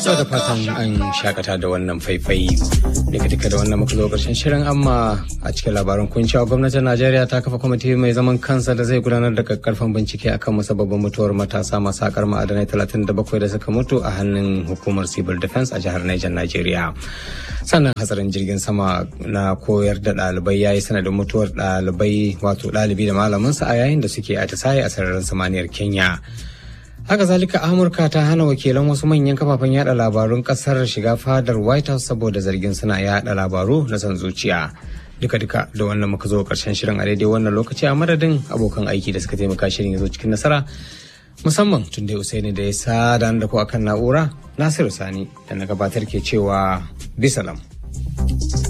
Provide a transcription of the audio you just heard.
da fatan an shakata da wannan faifai daga duka da wannan muka zo karshen shirin amma a cikin labaran kun cewa gwamnatin najeriya ta kafa kwamiti mai zaman kansa da zai gudanar da kakkarfan bincike akan musabbabin mutuwar matasa masu sakar ma'adanai 37 da suka mutu a hannun hukumar civil defense a jihar niger najeriya sannan hatsarin jirgin sama na koyar da ɗalibai ya yi sanadin mutuwar ɗalibai wato ɗalibi da malaminsa a yayin da suke atisaye a sararin samaniyar kenya haka zalika amurka ta hana wakilan wasu manyan kafafen yada labarun kasar shiga fadar white house saboda zargin suna yada labaru na san zuciya duka duka da wannan muka zo karshen shirin a daidai wannan lokaci a madadin abokan aiki da suka taimaka shirin ya zo cikin nasara musamman tun da usaini da ya sada da ku akan na'ura nasiru sani da na gabatar ke cewa bisalam